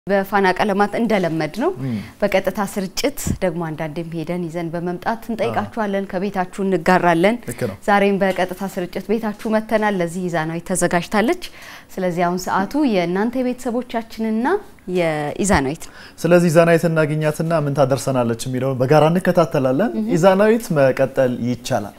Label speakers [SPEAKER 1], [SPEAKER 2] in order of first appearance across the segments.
[SPEAKER 1] በፋና ቀለማት እንደለመድ ነው በቀጥታ ስርጭት ደግሞ አንዳንዴም ሄደን ይዘን በመምጣት እንጠይቃችኋለን፣ ከቤታችሁ እንጋራለን።
[SPEAKER 2] ልክ ነው።
[SPEAKER 1] ዛሬም በቀጥታ ስርጭት ቤታችሁ መተናል። ለዚህ ኢዛናዊት ተዘጋጅታለች። ስለዚህ አሁን ሰዓቱ የእናንተ የቤተሰቦቻችንና የኢዛናዊት ነው።
[SPEAKER 2] ስለዚህ ኢዛናዊት እናገኛትና ምን ታደርሰናለች የሚለውን በጋራ እንከታተላለን። ኢዛናዊት መቀጠል ይቻላል።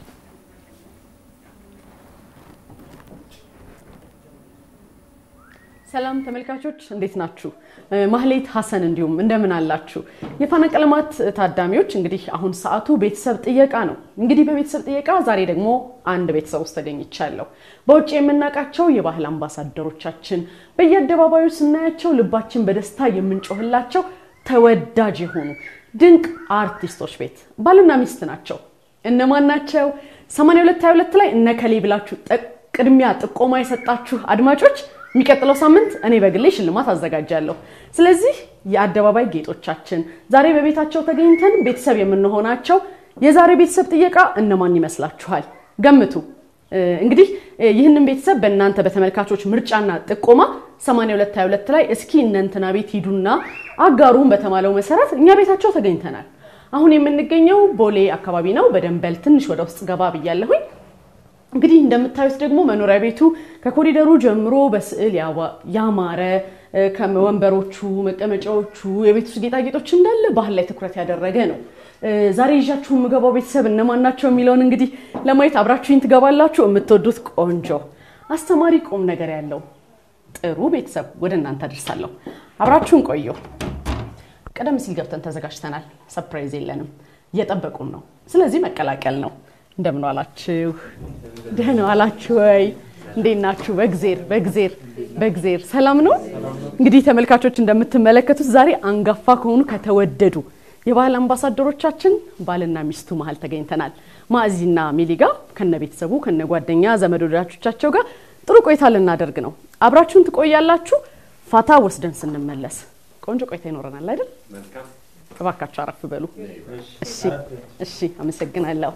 [SPEAKER 3] ሰላም ተመልካቾች እንዴት ናችሁ? ማህሌት ሀሰን እንዲሁም እንደምን አላችሁ? የፋና ቀለማት ታዳሚዎች እንግዲህ አሁን ሰዓቱ ቤተሰብ ጥየቃ ነው። እንግዲህ በቤተሰብ ጥየቃ ዛሬ ደግሞ አንድ ቤተሰብ ውስጥ ተገኝቻለሁ። በውጭ የምናውቃቸው የባህል አምባሳደሮቻችን በየአደባባዩ ስናያቸው ልባችን በደስታ የምንጮህላቸው ተወዳጅ የሆኑ ድንቅ አርቲስቶች ቤት ባልና ሚስት ናቸው። እነማን ናቸው? 8222 ላይ እነ ከሌ ብላችሁ ቅድሚያ ጥቆማ የሰጣችሁ አድማጮች የሚቀጥለው ሳምንት እኔ በግሌ ሽልማት አዘጋጃለሁ። ስለዚህ የአደባባይ ጌጦቻችን ዛሬ በቤታቸው ተገኝተን ቤተሰብ የምንሆናቸው የዛሬ ቤተሰብ ጥየቃ እነማን ይመስላችኋል? ገምቱ። እንግዲህ ይህንን ቤተሰብ በእናንተ በተመልካቾች ምርጫና ጥቆማ 8222 ላይ እስኪ እነንትና ቤት ሂዱና አጋሩን በተባለው መሰረት እኛ ቤታቸው ተገኝተናል። አሁን የምንገኘው ቦሌ አካባቢ ነው። በደንበል ትንሽ ወደ ውስጥ ገባ ብያለሁኝ። እንግዲህ እንደምታዩት ደግሞ መኖሪያ ቤቱ ከኮሪደሩ ጀምሮ በስዕል ያማረ ከወንበሮቹ፣ መቀመጫዎቹ፣ የቤት ውስጥ ጌጣጌጦች እንዳለ ባህል ላይ ትኩረት ያደረገ ነው። ዛሬ ይዣችሁ የምገባው ቤተሰብ እነማን ናቸው የሚለውን እንግዲህ ለማየት አብራችሁኝ ትገባላችሁ። የምትወዱት ቆንጆ አስተማሪ፣ ቁም ነገር ያለው ጥሩ ቤተሰብ ወደ እናንተ አደርሳለሁ። አብራችሁን ቆዩ። ቀደም ሲል ገብተን ተዘጋጅተናል። ሰፕራይዝ የለንም፣ እየጠበቁን ነው። ስለዚህ መቀላቀል ነው። እንደምን ዋላችሁ? ደህና ዋላችሁ ወይ? እንዴት ናችሁ? በእግዜር በእግዜር በእግዜር ሰላም ነው። እንግዲህ ተመልካቾች እንደምትመለከቱት ዛሬ አንጋፋ ከሆኑ ከተወደዱ የባህል አምባሳደሮቻችን ባልና ሚስቱ መሀል ተገኝተናል። ማዕዚና ሚሊጋ ከነ ቤተሰቡ ከነ ጓደኛ ዘመድ ወዳጆቻቸው ጋር ጥሩ ቆይታ ልናደርግ ነው። አብራችሁን ትቆያላችሁ። ፋታ ወስደን ስንመለስ ቆንጆ ቆይታ ይኖረናል አይደል? እባካችሁ አረፍ በሉ። እሺ፣ እሺ፣ አመሰግናለሁ።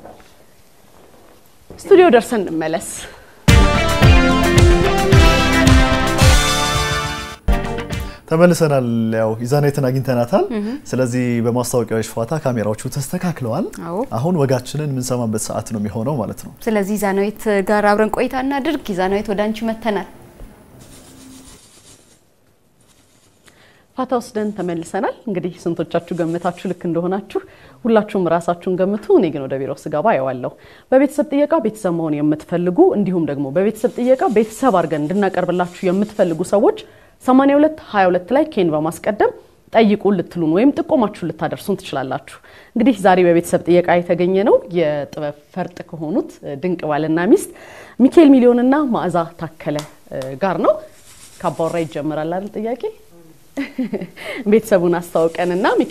[SPEAKER 3] ስቱዲዮ ደርሰን እንመለስ።
[SPEAKER 2] ተመልሰናል። ያው ኢዛናዊትን አግኝተናታል። ስለዚህ በማስታወቂያዎች ፋታ ካሜራዎቹ ተስተካክለዋል።
[SPEAKER 1] አዎ።
[SPEAKER 2] አሁን ወጋችንን የምንሰማበት ሰዓት ነው የሚሆነው ማለት ነው።
[SPEAKER 1] ስለዚህ ኢዛናዊት ጋር አብረን ቆይታ እናድርግ። ኢዛናዊት ወደ አንቺ መተናል።
[SPEAKER 3] ፋታ ወስደን ተመልሰናል። እንግዲህ ስንቶቻችሁ ገምታችሁ ልክ እንደሆናችሁ ሁላችሁም ራሳችሁን ገምቱ። እኔ ግን ወደ ቢሮ ስገባ አየዋለሁ። በቤተሰብ ጥየቃ ቤተሰብ መሆን የምትፈልጉ እንዲሁም ደግሞ በቤተሰብ ጥየቃ ቤተሰብ አድርገን እንድናቀርብላችሁ የምትፈልጉ ሰዎች 82 22 ላይ ኬን በማስቀደም ጠይቁን ልትሉን ወይም ጥቆማችሁን ልታደርሱን ትችላላችሁ። እንግዲህ ዛሬ በቤተሰብ ጥየቃ የተገኘ ነው የጥበብ ፈርጥ ከሆኑት ድንቅ ባልና ሚስት ሚካኤል ሚሊዮንና ማዕዛ ታከለ ጋር ነው። ከአባወራ ይጀምራል አይደል ጥያቄ ቤተሰቡን አስታውቀንና ሚኪ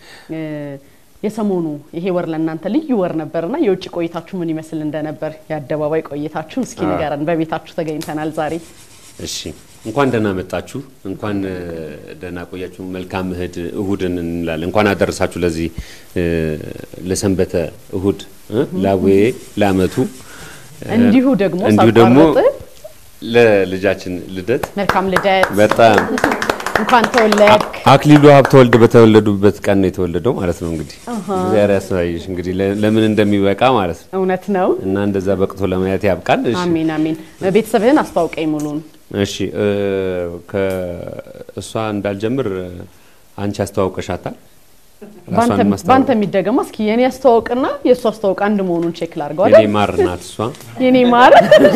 [SPEAKER 3] የሰሞኑ ይሄ ወር ለእናንተ ልዩ ወር ነበርና የውጭ ቆይታችሁ ምን ይመስል እንደነበር የአደባባይ ቆይታችሁን እስኪ ንገረን። በቤታችሁ ተገኝተናል ዛሬ።
[SPEAKER 4] እሺ እንኳን ደህና መጣችሁ፣ እንኳን ደህና ቆያችሁ። መልካም እህድ እሁድን እንላለን። እንኳን አደረሳችሁ ለዚህ ለሰንበተ እሁድ ላዌ ለአመቱ
[SPEAKER 3] እንዲሁ ደግሞ
[SPEAKER 4] እንዲሁ ደግሞ
[SPEAKER 3] ሳቋርጥ
[SPEAKER 4] ለልጃችን ልደት
[SPEAKER 3] መልካም ልደት፣
[SPEAKER 4] በጣም
[SPEAKER 3] እንኳን ተወለድክ።
[SPEAKER 4] አክሊሉ ሀብተወልድ በተወለዱበት ቀን ነው የተወለደው ማለት ነው። እንግዲህ እግዚአብሔር ያሳይሽ እንግዲህ ለምን እንደሚበቃ ማለት ነው
[SPEAKER 3] እውነት ነው።
[SPEAKER 4] እና እንደዛ በቅቶ ለማየት ያብቃል። እሺ
[SPEAKER 3] አሜን አሜን። ቤተሰብህን አስተዋውቀኝ ሙሉን።
[SPEAKER 4] እሺ ከእሷ እንዳልጀምር አንቺ አስተዋውቀሻታል። ራሷን
[SPEAKER 3] ባንተ
[SPEAKER 4] ማስተዋወቅ
[SPEAKER 3] የሚደገማ እስኪ የኔ አስተዋውቅና የእሱ አስተዋውቅ አንድ መሆኑን ቼክ ላድርገው
[SPEAKER 4] የኔ
[SPEAKER 3] አይደል?
[SPEAKER 4] ማር ናት እሷ
[SPEAKER 3] የኔ ማር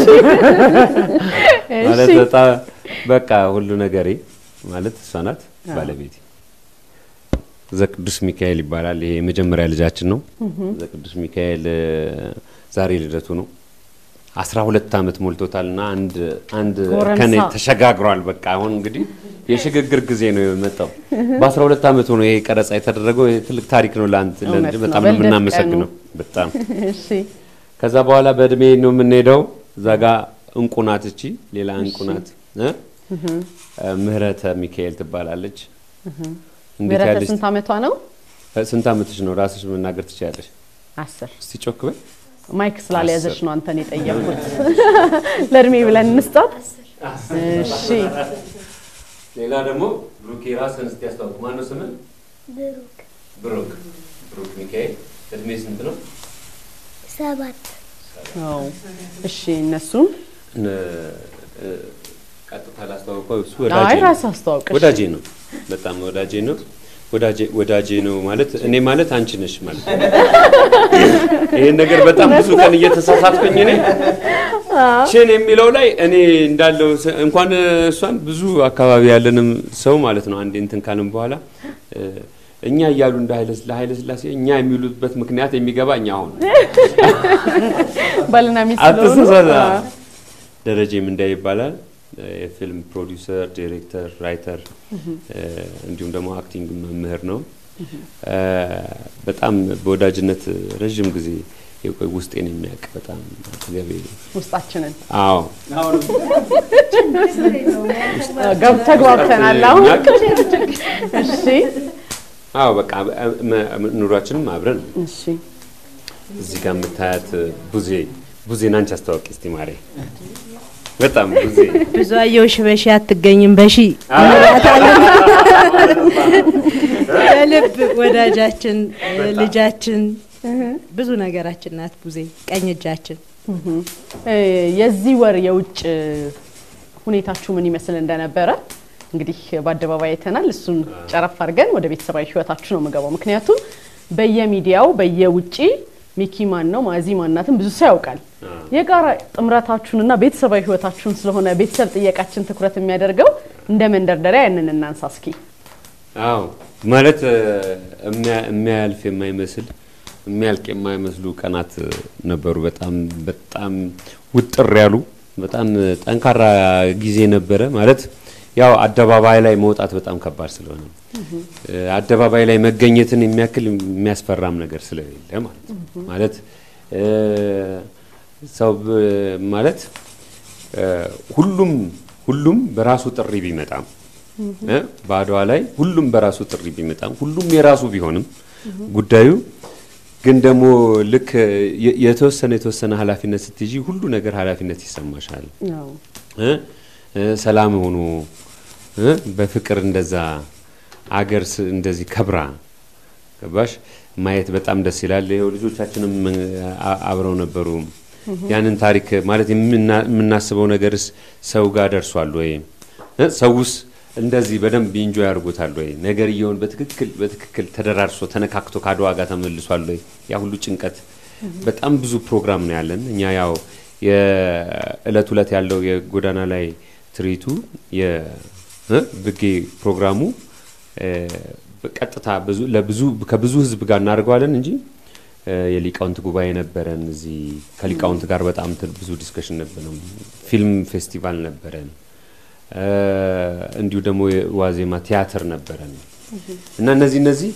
[SPEAKER 4] ማለት
[SPEAKER 3] እሺ።
[SPEAKER 4] በጣም በቃ ሁሉ ነገሬ ማለት እሷ ናት ባለቤቴ። ዘቅዱስ ሚካኤል ይባላል። ይሄ የመጀመሪያ ልጃችን ነው። ዘቅዱስ ሚካኤል እ፣ ዛሬ ልደቱ ነው። አስራ ሁለት ዓመት ሞልቶታል እና አንድ አንድ
[SPEAKER 3] ጎረምሳ።
[SPEAKER 4] ከኔ ተሸጋግሯል። በቃ አሁን እንግዲህ የሽግግር ጊዜ ነው የመጣው። በአስራ ሁለት ዓመቱ ነው ይሄ ቀረጻ የተደረገው። ይሄ ትልቅ ታሪክ ነው ለአንተ
[SPEAKER 3] እውነት
[SPEAKER 4] ለልጅ
[SPEAKER 3] ነው።
[SPEAKER 4] በጣም ነው
[SPEAKER 3] በልደት
[SPEAKER 4] የምናመሰግነው። በጣም
[SPEAKER 3] እሺ
[SPEAKER 4] ከዛ በኋላ በእድሜ ነው የምንሄደው። እዛ ጋ እንቁ ናት እቺ ሌላ እንቁ ናት እ? ምህረተ ሚካኤል ትባላለች። እንዴት
[SPEAKER 3] ምህረተ
[SPEAKER 4] ያለች
[SPEAKER 3] ስንት ዓመቷ ነው?
[SPEAKER 4] ስንት ዓመትሽ ነው? ራስሽ መናገር ትችያለሽ።
[SPEAKER 3] አስር
[SPEAKER 4] እስቲ ጮክ በይ።
[SPEAKER 3] ማይክ ስላለያዘች ነው አንተን የጠየኩት። ለእድሜ ብለን እንስጣት። እሺ
[SPEAKER 4] ሌላ ደግሞ ብሩኬ ራስህን እስቲ ያስተዋውቅ። ማነው ስምህ?
[SPEAKER 5] ብሩክ
[SPEAKER 4] ብሩክ ብሩክ ሚካኤል። እድሜ ስንት ነው?
[SPEAKER 5] ሰባት
[SPEAKER 3] አዎ። እሺ እነሱም
[SPEAKER 4] እነ- እ፣ ቀጥታ ላስተዋውቀው። እሱ
[SPEAKER 3] አይ
[SPEAKER 4] ወዳጄ ነው።
[SPEAKER 3] ራስ አስተዋውቅ። እሺ።
[SPEAKER 4] ወዳጄ ነው። በጣም ወዳጄ ነው። ወዳጄ ወዳጄ ነው ማለት እኔ ማለት አንቺ ነሽ ማለት ነው። ይሄን ነገር በጣም ብዙ ቀን እየተሳሳትኩኝ እኔ ችን የሚለው ላይ እኔ እንዳለው ስ- እንኳን እሷን ብዙ አካባቢ ያለንም ሰው ማለት ነው አንዴ እንትን ካልን በኋላ እ፣ እኛ እያሉ እንደ ኃይለ ለኃይለ ስላሴ እኛ የሚሉበት ምክንያት የሚገባ እኛ አሁን
[SPEAKER 3] ባልና ሚስት ስለሆኑ
[SPEAKER 4] አትሳሳት።
[SPEAKER 3] አዎ።
[SPEAKER 4] ደረጀም እንዳይ ይባላል። የፊልም ፕሮዲውሰር፣ ዲሬክተር፣ ራይተር እንዲሁም ደግሞ አክቲንግ መምህር ነው። እ፣ በጣም በወዳጅነት ረዥም ጊዜ የቆይ ውስጤን የሚያውቅ በጣም አጠገቤ
[SPEAKER 3] ውስጣችንን
[SPEAKER 4] አዎ
[SPEAKER 3] ገብ ተግባብተናል። አሁን እሺ
[SPEAKER 4] አዎ በቃ መ- መ- ኑሯችንም አብረን ነው።
[SPEAKER 3] እሺ
[SPEAKER 4] እዚህ ጋር የምታያት ቡዜ ቡዜን አንቺ አስተዋወቂ እስቲ ማሬ። በጣም ቡዜ
[SPEAKER 6] ብዙ አየሁሽ በሺ አትገኝም በሺ የልብ ወዳጃችን ልጃችን ብዙ ነገራችን ናት ቡዜ ቀኝ እጃችን
[SPEAKER 3] እ፣ የዚህ ወር የውጭ ሁኔታችሁ ምን ይመስል እንደነበረ እንግዲህ በአደባባይ አይተናል። እሱን ጨረፍ አድርገን ወደ ቤተሰባዊ ህይወታችሁ ነው የምገባው። ምክንያቱም በየሚዲያው በየውጭ ሚኪ ማን ነው ማዚ ማናትን ብዙ ሰው ያውቃል። የጋራ ጥምረታችሁንና ቤተሰባዊ ህይወታችሁን ስለሆነ ቤተሰብ ጥየቃችን ትኩረት የሚያደርገው እንደ መንደርደሪያ ያንን እናንሳ እስኪ።
[SPEAKER 4] አዎ ማለት እ፣ የሚያ- የሚያልፍ የማይመስል የሚያልቅ የማይመስሉ ቀናት ነበሩ። በጣም በጣም ውጥር ያሉ በጣም ጠንካራ ጊዜ ነበረ። ማለት ያው አደባባይ ላይ መውጣት በጣም ከባድ ስለሆነ እ፣ አደባባይ ላይ መገኘትን የሚያክል የሚያስፈራም ነገር ስለሌለ ማለት ነው። ማለት እ፣ ሰው ብ- ማለት እ፣ ሁሉም ሁሉም በራሱ ጥሪ ቢመጣም እ፣ በአድዋ ላይ ሁሉም በራሱ ጥሪ ቢመጣም ሁሉም የራሱ ቢሆንም ጉዳዩ ግን ደግሞ ልክ የ- የተወሰነ የተወሰነ ኃላፊነት ስትይዢ ሁሉ ነገር ኃላፊነት ይሰማሻል።
[SPEAKER 3] ያው
[SPEAKER 4] እ? እ፣ ሰላም ሆኖ እ? በፍቅር እንደዛ አገር ስ- እንደዚህ ከብራ ገባሽ ማየት በጣም ደስ ይላል። ይኸው ልጆቻችንም አ- አብረው ነበሩ። ያንን ታሪክ ማለት የምና- የምናስበው ነገርስ ሰው ጋር ደርሷል ወይ እ? ሰውስ እንደዚህ በደንብ ኢንጆይ ያደርጉታል ወይ ነገርየውን በትክክል በትክክል ተደራርሶ ተነካክቶ ከአድዋ ጋር ተመልሷል ወይ ያ ሁሉ ጭንቀት በጣም ብዙ ፕሮግራም ነው ያለን እኛ ያው የእለት እለት ያለው የጎዳና ላይ ትርኢቱ የብጌ ፕሮግራሙ እ፣ በቀጥታ ብዙ ለብዙ ከብዙ ህዝብ ጋር እናደርገዋለን እንጂ እ፣ የሊቃውንት ጉባኤ ነበረን። እዚህ ከሊቃውንት ጋር በጣም ት- ብዙ ዲስከሽን ነበረን። ፊልም ፌስቲቫል ነበረን። እ፣ እንዲሁ ደግሞ የዋዜማ ቲያትር ነበረን እና እነዚህ እነዚህ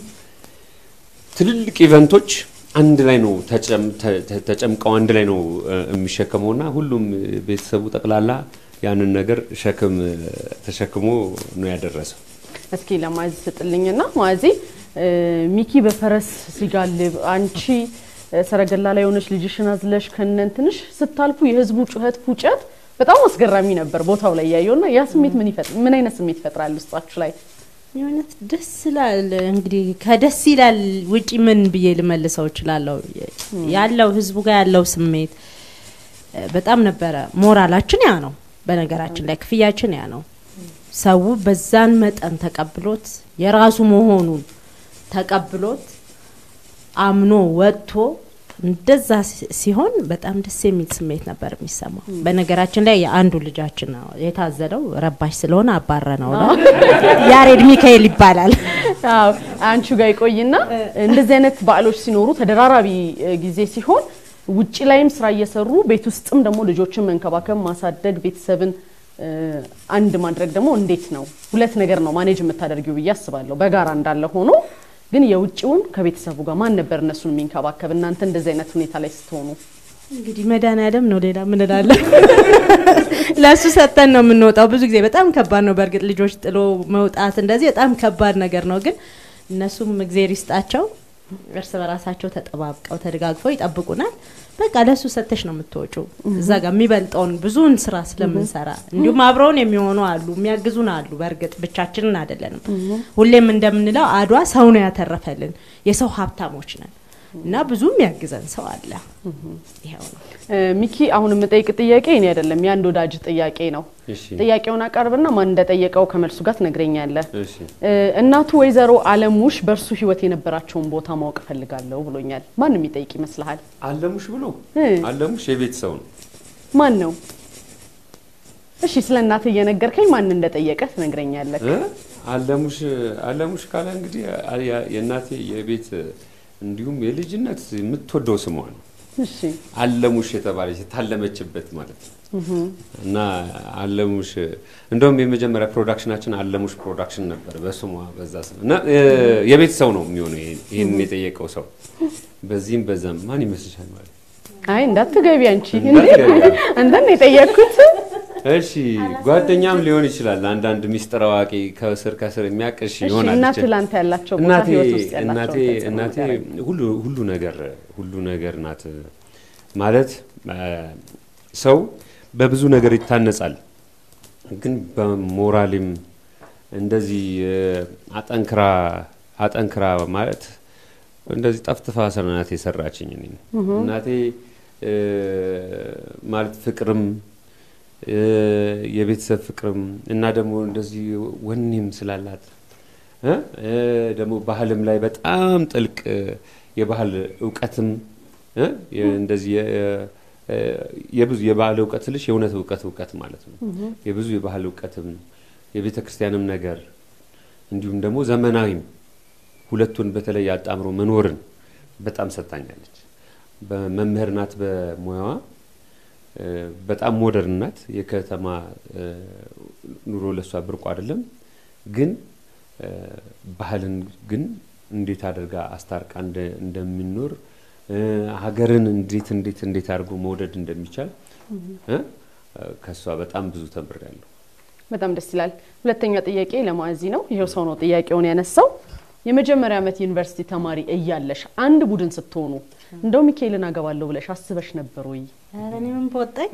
[SPEAKER 4] ትልልቅ ኢቨንቶች አንድ ላይ ነው ተጨም- ተ- ተ- ተጨምቀው አንድ ላይ ነው እ፣ የሚሸከመውና ሁሉም ቤተሰቡ ጠቅላላ ያንን ነገር ሸክም እ፣ ተሸክሞ ነው ያደረሰው።
[SPEAKER 3] እስኪ ለማዚ ስጥልኝና ማዚ እ፣ ሚኪ በፈረስ ሲጋልብ አንቺ እ፣ ሰረገላ ላይ የሆነች ልጅሽን አዝለሽ ከነን ትንሽ ስታልፉ የህዝቡ ጩኸት ፉጨት በጣም አስገራሚ ነበር ቦታው ላይ ያየውና ያ ስሜት ምን ይፈጥ ምን አይነት ስሜት ይፈጥራል ውስጣችሁ ላይ?
[SPEAKER 6] የእውነት ደስ ይላል። እንግዲህ ከደስ ይላል ውጪ ምን ብዬ ልመልሰው እችላለሁ? ያለው ህዝቡ ጋር ያለው ስሜት እ፣ በጣም ነበረ። ሞራላችን ያ ነው። በነገራችን ላይ ክፍያችን ያ ነው። ሰው በዛን መጠን ተቀብሎት የራሱ መሆኑን ተቀብሎት አምኖ ወጥቶ እንደዛ ሲ- ሲሆን በጣም ደስ የሚል ስሜት ነበር የሚሰማው። በነገራችን ላይ የአንዱ ልጃችን ነው የታዘለው ረባሽ ስለሆነ አባረ ነው ነው ያሬድ ሚካኤል ይባላል።
[SPEAKER 3] አዎ አንቺ ጋር ይቆይና እንደዚህ አይነት በዓሎች ሲኖሩ ተደራራቢ እ፣ ጊዜ ሲሆን ውጭ ላይም ስራ እየሰሩ ቤት ውስጥም ደግሞ ልጆችን መንከባከብ፣ ማሳደግ፣ ቤተሰብን እ፣ አንድ ማድረግ ደግሞ እንዴት ነው? ሁለት ነገር ነው ማኔጅ የምታደርጊው ብዬ አስባለሁ። በጋራ እንዳለ ሆኖ ግን የውጭውን ከቤተሰቡ ጋር ማን ነበር እነሱን የሚንከባከብ? እናንተ እንደዚህ አይነት ሁኔታ ላይ ስትሆኑ
[SPEAKER 6] እንግዲህ መድኃኒዓለም ነው። ሌላ ምን እላለሁ? ለእሱ ሰጥተን ነው የምንወጣው። ብዙ ጊዜ በጣም ከባድ ነው። በእርግጥ ልጆች ጥሎ መውጣት እንደዚህ በጣም ከባድ ነገር ነው። ግን እነሱም እግዜር ይስጣቸው እርስ በራሳቸው ተጠባብቀው ተደጋግፈው ይጠብቁናል። በቃ ለሱ ሰተሽ ነው የምትወጪው። እዛ ጋር የሚበልጠውን ብዙውን ስራ ስለምንሰራ እንዲሁም አብረውን የሚሆኑ አሉ፣ የሚያግዙን አሉ። በእርግጥ ብቻችንን አይደለንም። ሁሌም እንደምንለው አድዋ ሰው ነው ያተረፈልን፣ የሰው ሀብታሞች ነን እና ብዙ የሚያግዘን ሰው አለ። ይኸው ነው።
[SPEAKER 3] እ፣ ሚኪ አሁን የምጠይቅ ጥያቄ እኔ አይደለም የአንድ ወዳጅ ጥያቄ ነው።
[SPEAKER 4] እሺ
[SPEAKER 3] ጥያቄውን አቀርብና ማን እንደጠየቀው ከመልሱ ጋር ትነግረኛለህ።
[SPEAKER 4] እሺ
[SPEAKER 3] እ፣ እናቱ ወይዘሮ አለሙሽ በእርሱ ህይወት የነበራቸውን ቦታ ማወቅ እፈልጋለሁ ብሎኛል። ማን የሚጠይቅ ይመስልሃል?
[SPEAKER 4] አለሙሽ ብሎ
[SPEAKER 3] እ፣
[SPEAKER 4] አለሙሽ የቤት ሰው ነው።
[SPEAKER 3] ማን ነው? እሺ ስለ እናትህ እየነገርከኝ ማን እንደጠየቀ ትነግረኛለህ።
[SPEAKER 4] እ? አለሙሽ አለሙሽ ካለ እንግዲህ አ- ያ- የእናቴ የቤት እንዲሁም የልጅነት የምትወደው ስሟ ነው።
[SPEAKER 3] እሺ
[SPEAKER 4] አለሙሽ የተባለች የታለመችበት ማለት ነው። እና አለሙሽ እንደውም የመጀመሪያ ፕሮዳክሽናችን አለሙሽ ፕሮዳክሽን ነበር በስሟ በዛ ስም እና እ፣ የቤት ሰው ነው የሚሆነው ይሄን- ይህንን የጠየቀው ሰው በዚህም በዛም ማን ይመስልሻል ማለት
[SPEAKER 3] አይ እንዳትገቢ አንቺ
[SPEAKER 4] እንዳትገቢ።
[SPEAKER 3] አንተን የጠየቅኩት
[SPEAKER 4] እሺ ጓደኛም ሊሆን ይችላል አንዳንድ ሚስጥር አዋቂ ከስር ከስር የሚያቅሽ
[SPEAKER 3] እሺ
[SPEAKER 4] ይሆናል
[SPEAKER 3] እናትህ
[SPEAKER 4] ብቻ።
[SPEAKER 3] ላንተ ያላቸው ቦታ
[SPEAKER 4] እናቴ
[SPEAKER 3] ህይወት ውስጥ ያላቸው
[SPEAKER 4] እናቴ
[SPEAKER 3] ተጽዕኖ
[SPEAKER 4] እናቴ
[SPEAKER 3] ንገረኝ።
[SPEAKER 4] ሁሉ ሁሉ ነገር ሁሉ ነገር ናት ማለት አ፣ ሰው በብዙ ነገር ይታነጻል፣ ግን በሞራልም እንደዚህ እ፣ አጠንክራ አጠንክራ ማለት እንደዚህ ጠፍጥፋ ስራ ናት የሰራችኝ እኔን። እናቴ እ፣ ማለት ፍቅርም እ፣ የቤተሰብ ፍቅርም እና ደግሞ እንደዚህ ወኔም ስላላት እ? እ፣ ደግሞ ባህልም ላይ በጣም ጥልቅ እ፣ የባህል እውቀትም እ? የ- እንደዚህ የ- እ፣ የብዙ የባህል እውቀት ስልሽ የእውነት እውቀት እውቀት ማለት ነው። የብዙ የባህል እውቀትም የቤተ ክርስቲያንም ነገር እንዲሁም ደግሞ ዘመናዊም ሁለቱን በተለይ አጣምሮ መኖርን በጣም ሰጥታኛለች። በመምህር ናት በሙያዋ እ፣ በጣም ሞደርን ናት። የከተማ እ፣ ኑሮ ለሷ ብርቁ አይደለም። ግን እ፣ ባህልን ግን እንዴት አድርጋ አስታርቃ እንደ- እንደሚኖር እ፣ ሀገርን እንዴት እንዴት እንዴት አድርጎ መውደድ እንደሚቻል እ፣ ከሷ በጣም ብዙ ተምሬያለሁ።
[SPEAKER 3] በጣም ደስ ይላል። ሁለተኛ ጥያቄ ለማዚ ነው። ይሄው ሰው ነው ጥያቄውን ያነሳው። የመጀመሪያ ዓመት ዩኒቨርሲቲ ተማሪ እያለሽ አንድ ቡድን ስትሆኑ እንደው ሚካኤልን አገባለሁ ብለሽ አስበሽ ነበር ወይ?
[SPEAKER 6] ኧረ እኔ ምን በወጣኝ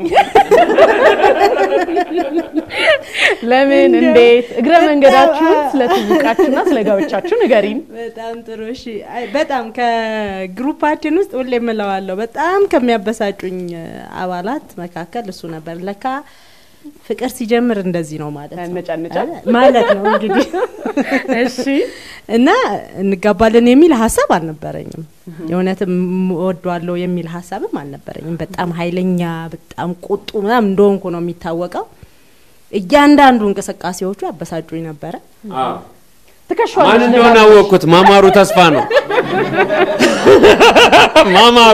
[SPEAKER 3] ለምን?
[SPEAKER 6] እንደው
[SPEAKER 3] እንዴት? እግረ
[SPEAKER 6] በጣም
[SPEAKER 3] መንገዳችሁን
[SPEAKER 6] አ-
[SPEAKER 3] ስለ ትውውቃችሁና ስለ ጋብቻችሁ ንገሪን።
[SPEAKER 6] በጣም ጥሩ እሺ። አይ በጣም ከግሩፓችን ውስጥ ሁሌ የምለዋለሁ በጣም ከሚያበሳጩኝ እ፣ አባላት መካከል እሱ ነበር። ለካ ፍቅር ሲጀምር እንደዚህ ነው ማለት ነው
[SPEAKER 3] ያነጫንጫል።
[SPEAKER 6] አ- ማለት ነው እንግዲህ
[SPEAKER 3] እሺ
[SPEAKER 6] እና እንጋባለን የሚል ሀሳብ አልነበረኝም። የእውነትም ወዷለሁ የሚል ሀሳብም አልነበረኝም። በጣም ኃይለኛ በጣም ቁጡ ምናምን እንደሆንኩ ነው የሚታወቀው። እያንዳንዱ እንቅስቃሴዎቹ አበሳጩኝ ነበረ።
[SPEAKER 3] ትከሻዋለሽ
[SPEAKER 4] ማን እንደሆነ
[SPEAKER 3] ደጋግመሽ።
[SPEAKER 4] አወቅኩት። ማማሩ ተስፋ ነው። ማማሩ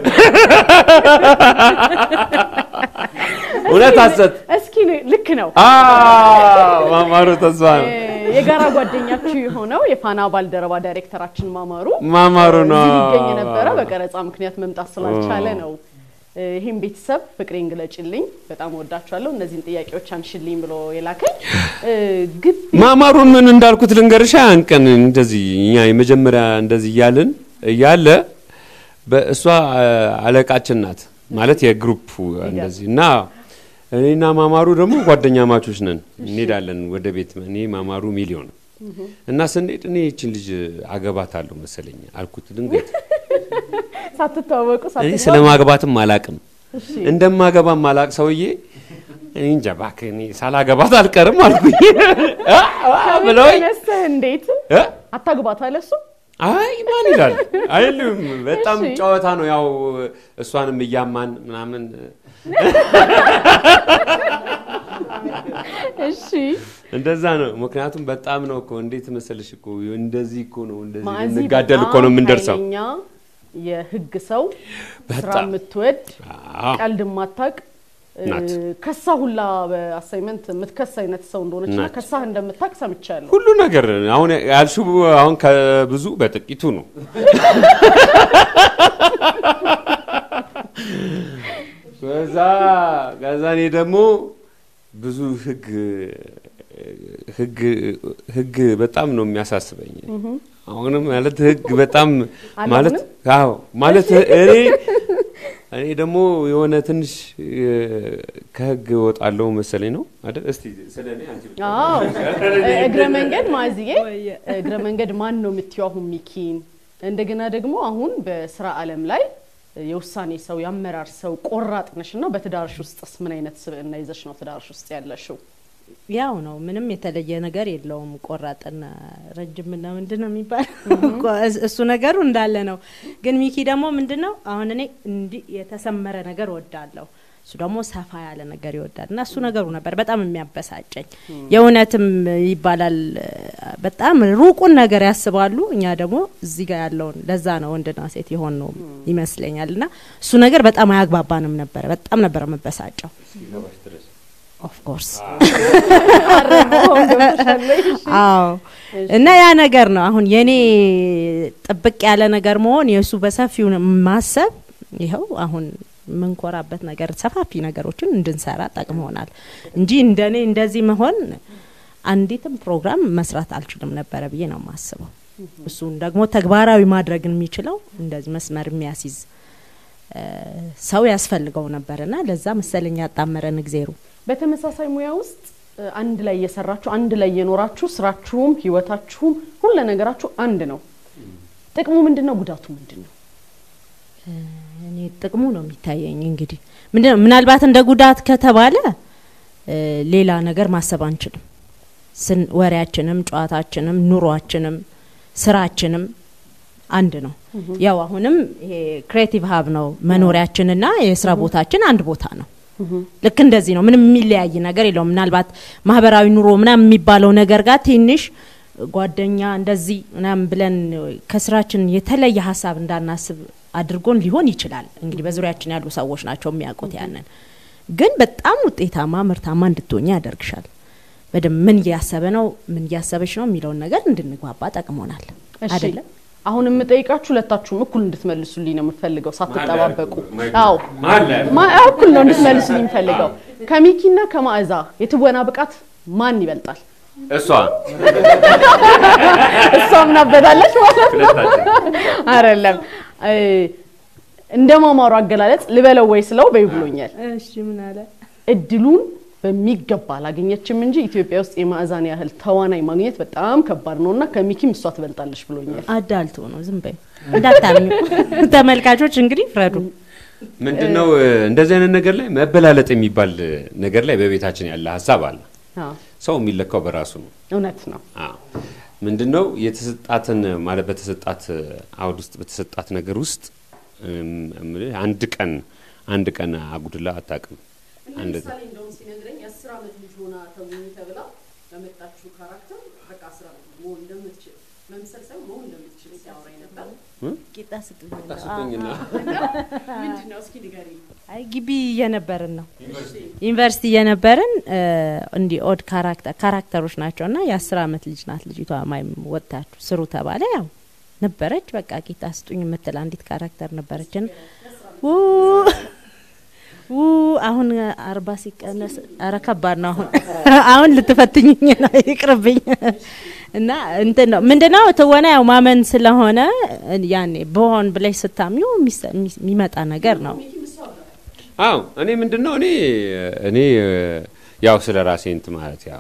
[SPEAKER 4] እውነት ሐሰት?
[SPEAKER 3] እስኪ ን- ልክ ነው።
[SPEAKER 4] አዎ፣ ማማሩ ተስፋ ነው።
[SPEAKER 3] እ፣ የጋራ ጓደኛችሁ የሆነው የፋና ባልደረባ ዳይሬክተራችን ማማሩ
[SPEAKER 4] ማማሩ ነው።
[SPEAKER 3] እዚህ ሊገኝ ነበረ። በቀረጻ ምክንያት መምጣት ስላልቻለ ነው። እ፣ ይህም ቤተሰብ ፍቅሬን ግለጭልኝ፣ በጣም ወዳችኋለሁ፣ እነዚህን ጥያቄዎች አንሽልኝ ብሎ የላከኝ እ፣ ግቢ
[SPEAKER 4] ማማሩን ምን እንዳልኩት ልንገርሻ። ያን ቀን እንደዚህ እኛ የመጀመሪያ እንደዚህ እያልን እያለ በእሷ አ- አለቃችን ናት ማለት የግሩፕ እንደዚህ እና እኔና ማማሩ ደግሞ ጓደኛ ማቾች ነን። እንሄዳለን ወደ ቤት እኔ ማማሩ ሚሊዮን እና ስንሄድ እኔ ይችን ልጅ አገባታለሁ መሰለኝ አልኩት ድንገት
[SPEAKER 3] ሳትተዋወቁ
[SPEAKER 4] እኔ
[SPEAKER 3] ሳትግባቡ-
[SPEAKER 4] ስለ ማግባትም አላቅም
[SPEAKER 3] እሺ፣
[SPEAKER 4] እንደማገባም አላቅ ሰውዬ እኔ እንጃ እባክህ እኔ ሳላገባት አልቀርም አልኩኝ ብለውኝ
[SPEAKER 3] ተነስተህ እንዴት
[SPEAKER 4] እ?
[SPEAKER 3] አታግባት አለ እሱ።
[SPEAKER 4] አይ ማን ይላል አይልም። በጣም
[SPEAKER 3] እሺ።
[SPEAKER 4] ጨዋታ ነው። ያው እሷንም እያማን ምናምን
[SPEAKER 3] እሺ
[SPEAKER 4] እንደዛ ነው። ምክንያቱም በጣም ነው እኮ እንዴት መሰልሽ እኮ እንደዚህ እኮ ነው እንደዚህ
[SPEAKER 3] ማዚ
[SPEAKER 4] እንጋደል እኮ ነው
[SPEAKER 3] በጣም
[SPEAKER 4] የምንደርሰው።
[SPEAKER 3] ኃይለኛ የህግ ሰው ስራ
[SPEAKER 4] በጣም
[SPEAKER 3] የምትወድ
[SPEAKER 4] አዎ።
[SPEAKER 3] ቀልድ ማታቅ
[SPEAKER 4] ናት።
[SPEAKER 3] ከሳ ሁላ በአሳይመንት የምትከስ አይነት ሰው እንደሆነች እና
[SPEAKER 4] ናት።
[SPEAKER 3] ከሳህ እንደምታቅ ሰምቻለሁ።
[SPEAKER 4] ሁሉ ነገር አሁን ያልሽው አሁን ከብዙ በጥቂቱ ነው። ከዛ ከዛ እኔ ደግሞ ብዙ ህግ ህግ ህግ በጣም ነው የሚያሳስበኝ። አሁንም ማለት ህግ በጣም
[SPEAKER 3] አለ
[SPEAKER 4] ማለት
[SPEAKER 3] አሁንም?
[SPEAKER 4] አዎ ማለት እኔ እኔ ደግሞ የሆነ ትንሽ እ፣ ከህግ እወጣለሁ መሰለኝ ነው አይደል? እስቲ ስለ እኔ አንቺ ብቻ
[SPEAKER 3] አዎ እግረ መንገድ ማዝዬ እግረ መንገድ ማን ነው የምትይው? አሁን ሚኪን እንደገና ደግሞ አሁን በስራ ዓለም ላይ የውሳኔ ሰው የአመራር ሰው ቆራጥ ነሽ እና በትዳርሽ ውስጥስ ምን አይነት ስብዕና ይዘሽ ነው ትዳርሽ ውስጥ ያለሽው?
[SPEAKER 6] ያው ነው ምንም የተለየ ነገር የለውም። ቆራጥና ረጅምና ምንድን ነው የሚባል እሱ ነገሩ እንዳለ ነው። ግን ሚኪ ደግሞ ምንድን ነው አሁን እኔ እንዲህ የተሰመረ ነገር ወዳለሁ፣ እሱ ደግሞ ሰፋ ያለ ነገር ይወዳል እና እሱ ነገሩ ነበር በጣም የሚያበሳጨኝ። የእውነትም ይባላል በጣም ሩቁን ነገር ያስባሉ፣ እኛ ደግሞ እዚህ ጋር ያለውን ለዛ ነው ወንድና ሴት የሆን ነው ይመስለኛል። እና እሱ ነገር በጣም አያግባባንም ነበረ። በጣም ነበረ መበሳጨው
[SPEAKER 4] እስኪገባሽ ድረስ
[SPEAKER 6] ኦፍኮርስ አዎ እና ያ ነገር ነው አሁን የኔ ጥብቅ ያለ ነገር መሆን የእሱ በሰፊው ማሰብ ይኸው አሁን የምንኮራበት ነገር ሰፋፊ ነገሮችን እንድንሰራ ጠቅመሆናል እንጂ እንደኔ እንደዚህ መሆን አንዲትም ፕሮግራም መስራት አልችልም ነበረ ብዬ ነው የማስበው። እሱን ደግሞ ተግባራዊ ማድረግ የሚችለው እንደዚህ መስመር የሚያስይዝ እ፣ ሰው ያስፈልገው ነበርና ለዛ መሰለኝ ያጣመረን እግዜሩ።
[SPEAKER 3] በተመሳሳይ ሙያ ውስጥ እ፣ አንድ ላይ እየሰራችሁ አንድ ላይ እየኖራችሁ ስራችሁም ህይወታችሁም ሁለ ነገራችሁ አንድ ነው። ጥቅሙ ምንድን ነው? ጉዳቱ ምንድን ነው?
[SPEAKER 6] እኔ ጥቅሙ ነው የሚታየኝ። እንግዲህ ምንድነው ምናልባት እንደ ጉዳት ከተባለ እ፣ ሌላ ነገር ማሰብ አንችልም። ስን ወሬያችንም፣ ጨዋታችንም፣ ኑሯችንም፣ ስራችንም አንድ ነው። ያው አሁንም ይሄ ክሬቲቭ ሀብ ነው መኖሪያችንና የስራ ቦታችን አንድ ቦታ ነው። ልክ እንደዚህ ነው። ምንም የሚለያይ ነገር የለውም። ምናልባት ማህበራዊ ኑሮ ምናምን የሚባለው ነገር ጋር ትንሽ ጓደኛ እንደዚህ ምናምን ብለን ከስራችን የተለየ ሀሳብ እንዳናስብ አድርጎን ሊሆን ይችላል። እንግዲህ በዙሪያችን ያሉ ሰዎች ናቸው የሚያውቁት ያንን። ግን በጣም ውጤታማ ምርታማ እንድትሆኝ ያደርግሻል። በደንብ ምን እያሰበ ነው ምን እያሰበች ነው የሚለውን ነገር እንድንግባባ ጠቅሞናል።
[SPEAKER 3] እሺ
[SPEAKER 6] አይደለም
[SPEAKER 3] አሁን የምጠይቃችሁ ሁለታችሁም እኩል እንድትመልሱልኝ ነው የምፈልገው፣ ሳትጠባበቁ። አዎ
[SPEAKER 4] መሀል ላይ አድርጉ።
[SPEAKER 3] ማ- እኩል ነው እንድትመልሱልኝ የምፈልገው። ከሚኪና ከማዕዛ የትወና ብቃት ማን ይበልጣል?
[SPEAKER 4] እሷ
[SPEAKER 3] እሷ ምናበታለች ማለት ነው። አይደለም እ፣ እንደ ማማሩ አገላለጽ ልበለው ወይ ስለው በይ ብሎኛል።
[SPEAKER 6] እሺ ምን አለ
[SPEAKER 3] እድሉን በሚገባ አላገኘችም እንጂ ኢትዮጵያ ውስጥ የማዕዛን ያህል ተዋናይ ማግኘት በጣም ከባድ ነው እና ከሚኪም እሷ ትበልጣለች ብሎኛል።
[SPEAKER 6] አዳልቶ ነው ዝም በይ እንዳታምኙ ተመልካቾች እንግዲህ ፍረዱ
[SPEAKER 4] ምንድነው እንደዚህ አይነት ነገር ላይ መበላለጥ የሚባል ነገር ላይ በቤታችን ያለ ሀሳብ አለ።
[SPEAKER 3] አዎ፣
[SPEAKER 4] ሰው የሚለካው በራሱ ነው።
[SPEAKER 3] እውነት ነው።
[SPEAKER 4] አዎ ምንድነው የተሰጣትን ማለት በተሰጣት አውድ ውስጥ በተሰጣት ነገር ውስጥ እም፣ እምልህ አንድ ቀን አንድ ቀን አጉድላ አታውቅም። አንድ
[SPEAKER 3] እንደውም ሲነግረኝ የአስር ዓመት ልጅ ሆና ተውኝ ተብላ ለመጣችሁ ካራክተር በቃ አስር ዓመት መሆን እንደምትችል መምሰል ሳይሆን መሆን እንደምትችል ሲያወራኝ ነበር።
[SPEAKER 6] ቂጣ ስጡኝ
[SPEAKER 4] ስጡኝና
[SPEAKER 3] ምንድን ነው እስኪ ንገሪኝ።
[SPEAKER 6] አይ ግቢ እየነበርን ነው ዩኒቨርሲቲ እየነበርን እ፣ እንዲህ ኦድ ካራክተር ካራክተሮች ናቸው እና የአስር አመት ልጅ ናት ልጅቷ ማይም ወጥታችሁ ስሩ ተባለ ያው ነበረች በቃ ቂጣ ስጡኝ የምትል አንዲት ካራክተር ነበረችን ው ው አሁን አርባ ሲቀነስ ኧረ ከባድ ነው አሁን አሁን ልትፈትኝኝ ነው ይቅርብኝ እና እንትን ነው ምንድነው ትወና ያው ማመን ስለሆነ ያኔ በሆን ብለሽ ስታምኚው የሚሰ- የሚመጣ ነገር ነው
[SPEAKER 4] አዎ እኔ ምንድነው እኔ እኔ ያው ስለ ራሴ እንት ማለት ያው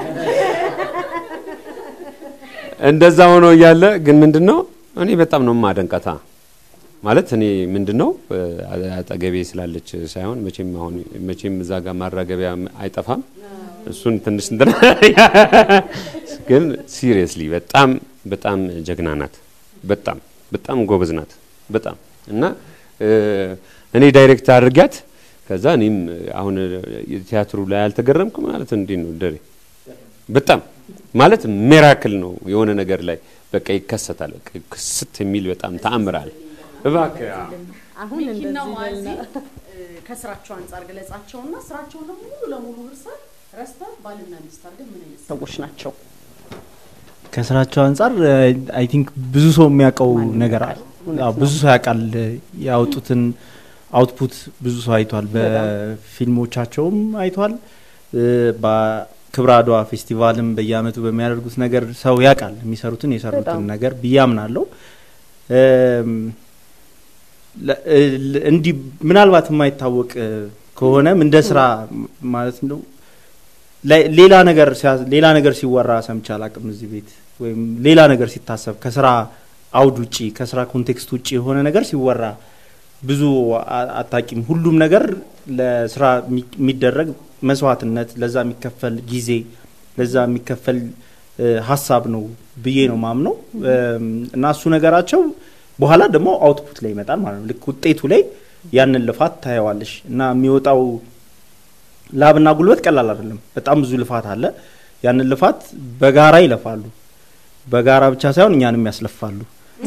[SPEAKER 4] እንደዛ ሆኖ እያለ ግን ምንድነው እኔ በጣም ነው ማደንቀታ ማለት እኔ ምንድነው አጠገቤ ስላለች ሳይሆን መቼም አሁን መቼም እዛ ጋር ማራገቢያ አይጠፋም። እሱን ትንሽ እንትን ግን ሲሪየስሊ በጣም በጣም ጀግና ናት። በጣም በጣም ጎበዝ ናት። በጣም እና እ፣ እኔ ዳይሬክት አድርጊያት ከዛ እኔም አሁን ቲያትሩ ላይ አልተገረምኩ ማለት እንዴት ነው ደሬ በጣም ማለት ሜራክል ነው የሆነ ነገር ላይ በቃ ይከሰታል። በቃ ክስት የሚል በጣም ተአምራል። እባክህ አዎ።
[SPEAKER 3] ሚኪና ማዚ ከስራቸው አንጻር ገለጻቸውና ስራቸውን ደግሞ ሙሉ ለሙሉ እርሳት ረስተን ባልና ሚስት አድርገን ምን አይነት ሰዎች ናቸው?
[SPEAKER 7] ከስራቸው አንጻር አይ ቲንክ ብዙ ሰው የሚያውቀው ነገር አለ።
[SPEAKER 3] እውነት
[SPEAKER 7] አዎ፣
[SPEAKER 3] ነው።
[SPEAKER 7] ብዙ ሰው ያውቃል። ያወጡትን አውትፑት ብዙ ሰው አይቷል። በፊልሞቻቸውም አይቷል። እ፣ በ- ክብረ አድዋ ፌስቲቫልም በየአመቱ በሚያደርጉት ነገር ሰው ያውቃል የሚሰሩትን የሰሩትን
[SPEAKER 3] በጣም።
[SPEAKER 7] ነገር ብዬ አምናለሁ። እም፣ ለ- ል- እንዲህ ምናልባት የማይታወቅ እ፣ ከሆነም እንደ ስራ ም- ማለት ነው ላይ- ሌላ ነገር ሲያ- ሌላ ነገር ሲወራ ሰምቼ አላቅም እዚህ ቤት ወይም ሌላ ነገር ሲታሰብ ከስራ አውድ ውጪ ከስራ ኮንቴክስት ውጪ የሆነ ነገር ሲወራ ብዙ አ- አታቂም። ሁሉም ነገር ለስራ የሚ- የሚደረግ መስዋዕትነት፣ ለዛ የሚከፈል ጊዜ፣ ለዛ የሚከፈል እ፣ ሀሳብ ነው ብዬ ነው ማምነው እም፣ እና እሱ ነገራቸው በኋላ ደግሞ አውትፑት ላይ ይመጣል ማለት ነው። ልክ ውጤቱ ላይ ያንን ልፋት ታየዋለሽ እና የሚወጣው ላብና ጉልበት ቀላል አይደለም። በጣም ብዙ ልፋት አለ። ያንን ልፋት በጋራ ይለፋሉ። በጋራ ብቻ ሳይሆን እኛንም ያስለፋሉ።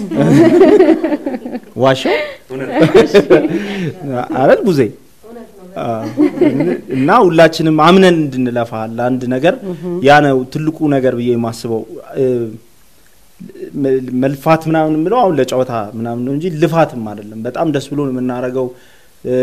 [SPEAKER 7] ዋሻው አረል ቡዜ አዎ። እና ሁላችንም አምነን እንድንለፋ ለአንድ ነገር ያ ነው ትልቁ ነገር ብዬ የማስበው እ፣ መ- መልፋት ምናምን የምለው አሁን ለጨዋታ ምናምን ነው እንጂ ልፋትም አይደለም። በጣም ደስ ብሎ የምናደርገው እ፣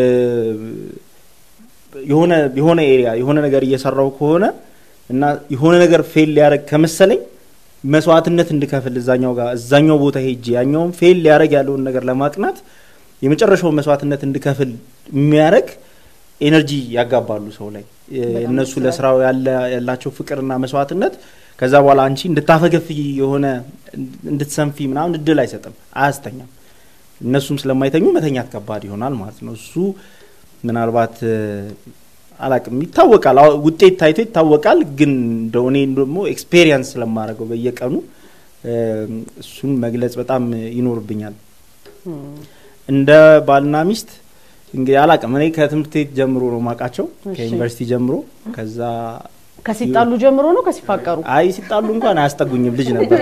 [SPEAKER 7] የሆነ የሆነ ኤሪያ የሆነ ነገር እየሰራው ከሆነ እና የሆነ ነገር ፌል ሊያደርግ ከመሰለኝ መስዋዕትነት እንድከፍል እዛኛው ጋር እዛኛው ቦታ ሄጄ ያኛውን ፌል ሊያደርግ ያለውን ነገር ለማቅናት የመጨረሻውን መስዋዕትነት እንድከፍል የሚያደርግ ኤነርጂ ያጋባሉ ሰው ላይ እ፣ እነሱ ለስራው ያለ- ያላቸው ፍቅርና መስዋዕትነት ከዛ በኋላ አንቺ እንድታፈገፍይ የሆነ እንድትሰንፊ ምናምን እድል አይሰጥም፣ አያስተኛም። እነሱም ስለማይተኙ መተኛት ከባድ ይሆናል ማለት ነው። እሱ ምናልባት እ፣ አላቅም ይታወቃል፣ አዎ፣ ውጤት ታይቶ ይታወቃል። ግን እንደው እኔ ደግሞ ኤክስፔሪየንስ ስለማደርገው በየቀኑ እ፣ እሱን መግለጽ በጣም ይኖርብኛል። እንደ ባልና ሚስት እንግዲህ አላቅም እኔ ከትምህርት ቤት ጀምሮ ነው ማውቃቸው
[SPEAKER 3] እሺ።
[SPEAKER 7] ከዩኒቨርሲቲ ጀምሮ ከዛ
[SPEAKER 3] ከሲጣሉ ጀምሮ ነው ከሲፋቀሩ?
[SPEAKER 7] አይ ሲጣሉ እንኳን አያስጠጉኝም ልጅ ነበር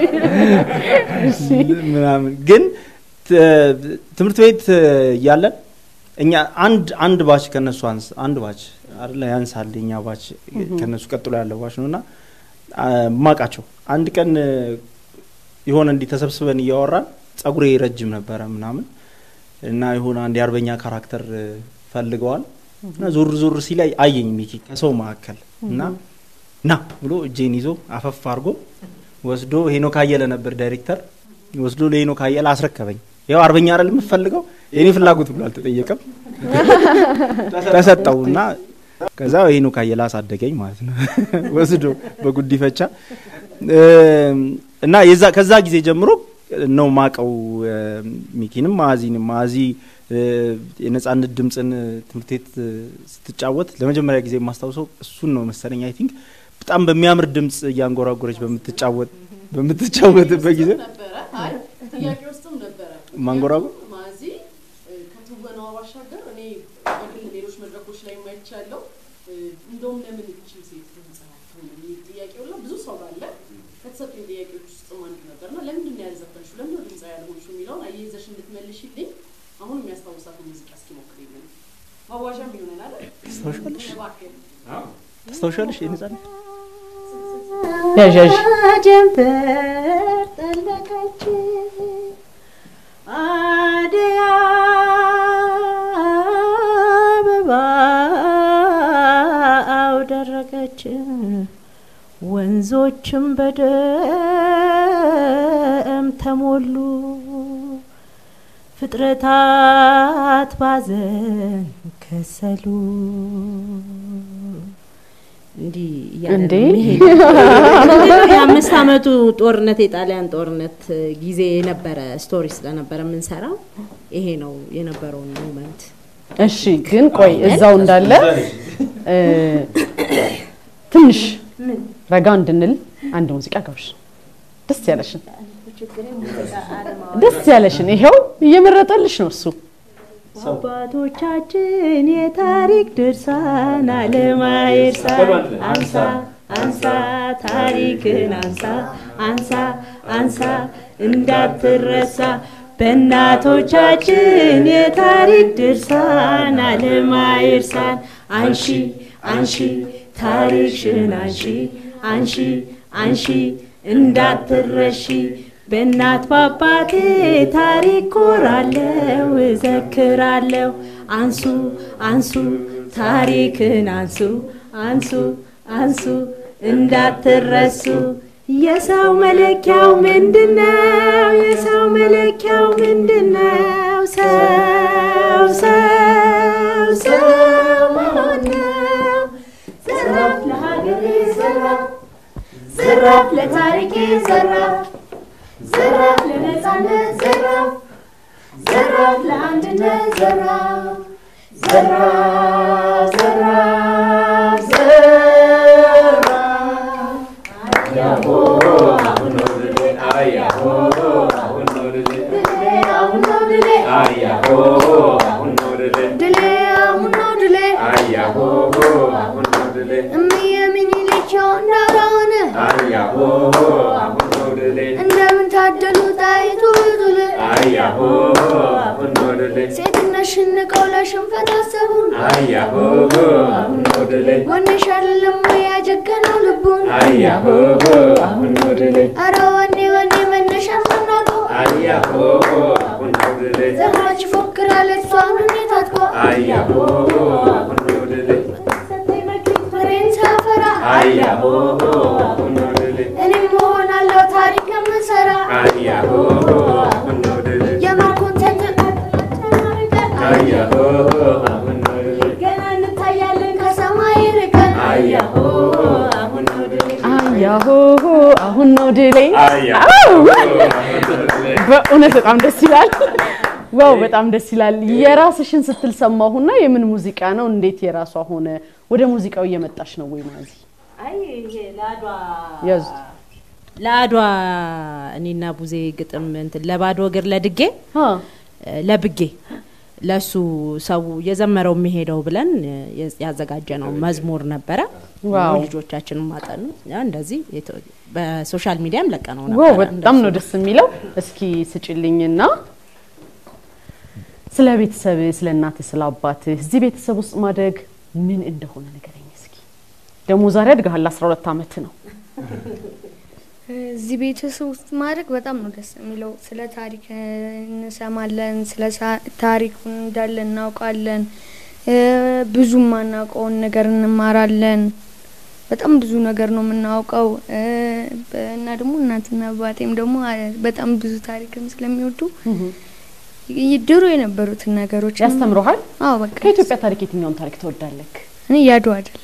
[SPEAKER 7] ምናምን ግን ት- ትምህርት ቤት እያለን እኛ አንድ አንድ ባች ከነሱ አንስ አንድ ባች አይደለ ያንሳል የኛ ባች ከነሱ ቀጥሎ ያለው ባች ነውና ማቃቸው አንድ ቀን የሆነ እንዲህ ተሰብስበን እያወራን ጸጉሬ ረጅም ነበረ ምናምን እና የሆነ አንድ የአርበኛ ካራክተር ፈልገዋል እና ዞር ዞር ሲላይ አየኝ ሚኪ ከሰው መካከል እና ና ብሎ እጄን ይዞ አፈፍ አድርጎ ወስዶ ሄኖክ አየለ ነበር ዳይሬክተር ወስዶ ለሄኖክ አየለ አስረከበኝ። ያው አርበኛ አይደል የምፈልገው የኔ ፍላጎት ብሎ አልተጠየቀም። ተሰጠው እና ከዛ ሄኖክ አየለ አሳደገኝ ማለት ነው ወስዶ በጉዲፈቻ እም፣ እና የዛ ከዛ ጊዜ ጀምሮ ነው ማቀው ሚኪንም ማዚንም ማዚ እ፣ የነጻነት ድምፅን ትምህርት ቤት እ፣ ስትጫወት ለመጀመሪያ ጊዜ የማስታውሰው እሱን ነው መሰለኝ። አይ ቲንክ በጣም በሚያምር ድምፅ እያንጎራጎረች በምትጫወት በምትጫወትበት ጊዜ
[SPEAKER 3] ጥያቄ ውስጥም ነበረ
[SPEAKER 7] ማንጎራጎር
[SPEAKER 3] ማዚ ከትወናዋ ባሻገር እኔ በግል ሌሎች መድረኮች ላይ ማይቻለው እንደውም ለምን እቺ ሴት ድምፅ አትሆንም የሚል ጥያቄ ሁላ ብዙ ሰው ባለ ከተሰጡኝ ጥያቄዎች ውስጥም አንዱ ነበር እና ለምንድን ነው ያልዘፈንሽው ለምንድን ነው ድምፃ ያልሆንሽው የሚለውን አያይዘሽ እንድትመልሽልኝ አሁን የሚያስታውሳት ሙዚቃ እስኪ ሞክሪልኝ ማዋዣም ይሆነናል
[SPEAKER 7] ታስታውሻለሽ
[SPEAKER 3] እባክህ
[SPEAKER 7] ታስታውሻለሽ የነጻነት
[SPEAKER 3] ያዥ ያዥ
[SPEAKER 6] ጀንበር ጠለቀች አደይ አበባው ደረቀች ወንዞችም በደም ተሞሉ ፍጥረታት ባዘን ከሰሉ እንዲህ እያለ ነው
[SPEAKER 3] እንዴ?
[SPEAKER 6] የሚሄደው። ምንድነው የአምስት አመቱ ጦርነት የጣሊያን ጦርነት ጊዜ የነበረ ስቶሪ ስለነበረ የምንሰራው ይሄ ነው የነበረውን ሞመንት
[SPEAKER 3] እሺ ግን ቆይ እዛው እንዳለ እ፣ ትንሽ ረጋ እንድንል አንድ ሙዚቃ ጋብሽ ደስ ያለሽን ደስ ያለሽን ይሄው እየመረጠልሽ ነው እሱ
[SPEAKER 6] አባቶቻችን የታሪክ ድርሳን አለማየርሳን አንሳ አንሳ ታሪክን አንሳ አንሳ አንሳ እንዳትረሳ በእናቶቻችን የታሪክ ድርሳን አለማየርሳን አንሺ አንሺ ታሪክሽን አንሺ አንሺ አንሺ እንዳትረሺ በእናት ባባቴ ታሪክ ኮራለው እዘክራለሁ አንሱ አንሱ ታሪክን አንሱ አንሱ አንሱ እንዳትረሱ። የሰው መለኪያው ምንድነው? የሰው መለኪያው ምንድነው? ሰው ሰው ሰው መሆን ነው። ዘራፍ ለሀገሬ ዘራፍ ዘራፍ ለታሪኬ ዘራፍ ዘራፍ ለነጻነት ዘራፍ ዘራፍ ለአንድነት ዘራፍ ዘራፍ ዘራፍ ዘራፍ አያሆ አሁን ነው ድሌ አያሆ አሁን ነው ድሌ አሁን ነው ድሌ አያሆ አሁን ነው ድሌ
[SPEAKER 5] ድሌ አሁን ነው ድሌ
[SPEAKER 4] አያሆ አሁን ነው ድሌ
[SPEAKER 5] እምዬ ምኒልክቸው እንዳልሆነ
[SPEAKER 4] አያሆ አሁን ነው ድሌ
[SPEAKER 5] እንደምን ታደሉ ጣይቱ ብጡል
[SPEAKER 4] አያሆ አሁን ነው ድሌ
[SPEAKER 5] ሴትነት ሽንቀው ለሽንፈት አሰቡን
[SPEAKER 4] አያሆ አሁን ነው ድሌ
[SPEAKER 5] ወንሽ አይደለም ወይ ያጀገነው ልቡን
[SPEAKER 4] አያሆ አሁን ነው ድሌ
[SPEAKER 5] አረ ወኔ ወኔ መነሻ ምናቀው
[SPEAKER 4] አያሆ አሁን ነው ድሌ
[SPEAKER 5] ዘማች ይፎክራል እሷን ሁኔታ አጥቆ
[SPEAKER 4] አያሆ አሁን ነው ድሌ
[SPEAKER 5] ሰጠኝ መክሊት ፍሬን ሳፈራ
[SPEAKER 4] አያሆ አሁን ነው ድሌ
[SPEAKER 5] እኔም እሆናለሁ ታሪክ የምሰራ
[SPEAKER 4] አያሆ አሁን ነው ድሌ
[SPEAKER 5] የማርኮን
[SPEAKER 4] አያሆ አሁን ነው ድሌ
[SPEAKER 5] ገና እንታያለን ከሰማይ ርቀን
[SPEAKER 4] አያሆ አሁን ነው ድሌ
[SPEAKER 3] አያሆ አሁን ነው ድሌ።
[SPEAKER 4] አያሆ አሁን ነው ድሌ
[SPEAKER 3] በእውነት በጣም ደስ ይላል። ዋው በጣም ደስ ይላል። የራስሽን ስትል ሰማሁና የምን ሙዚቃ ነው? እንዴት የራሷ ሆነ? ወደ ሙዚቃው እየመጣሽ ነው ወይ ማዚ?
[SPEAKER 6] አይ ይሄ ለአድዋ
[SPEAKER 3] ያዙት።
[SPEAKER 6] ለአድዋ እኔና ቡዜ ግጥም እንትን ለባዶ እግር ለድጌ
[SPEAKER 3] አ
[SPEAKER 6] ለብጌ ለሱ ሰው የዘመረው የሚሄደው ብለን ያዘጋጀ ነው መዝሙር ነበረ።
[SPEAKER 3] ዋው።
[SPEAKER 6] ልጆቻችን ማጠኑ ያ እንደዚህ የተ- በሶሻል ሚዲያም ለቀነው
[SPEAKER 3] ዋው
[SPEAKER 6] ነበረ።
[SPEAKER 3] በጣም ነው ደስ የሚለው። እስኪ ስጭልኝና ስለ ቤተሰብ፣ ስለ እናትህ፣ ስለ አባትህ እዚህ ቤተሰብ ውስጥ ማደግ ምን እንደሆነ ንገረኝ እስኪ። ደግሞ ዛሬ አድገሃል፣ 12 ዓመት ነው።
[SPEAKER 5] እዚህ ቤተሰብ ውስጥ ማድረግ በጣም ነው ደስ የሚለው። ስለ ታሪክ እ, እንሰማለን፣ ስለ ሳ- ታሪኩን እንዳለ እናውቃለን። እ, ብዙ የማናውቀውን ነገር እንማራለን። በጣም ብዙ ነገር ነው የምናውቀው እ, በ- እና ደግሞ እናትና አባቴም ደግሞ አ- በጣም ብዙ ታሪክም ስለሚወዱ ይ- ድሮ የነበሩትን ነገሮች
[SPEAKER 3] ያስተምረሃል።
[SPEAKER 5] አዎ በቃ
[SPEAKER 3] ከኢትዮጵያ ታሪክ የትኛውን ታሪክ ትወዳለህ?
[SPEAKER 5] እኔ ያዱ አይደል